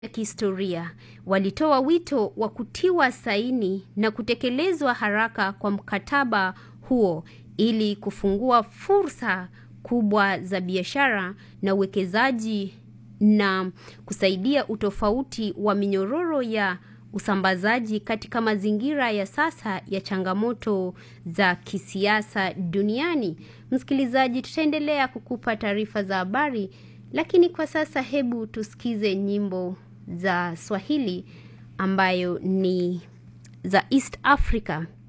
ya kihistoria walitoa wito wa kutiwa saini na kutekelezwa haraka kwa mkataba huo ili kufungua fursa kubwa za biashara na uwekezaji na kusaidia utofauti wa minyororo ya usambazaji katika mazingira ya sasa ya changamoto za kisiasa duniani. Msikilizaji, tutaendelea kukupa taarifa za habari, lakini kwa sasa hebu tusikize nyimbo za Swahili ambayo ni za East Africa.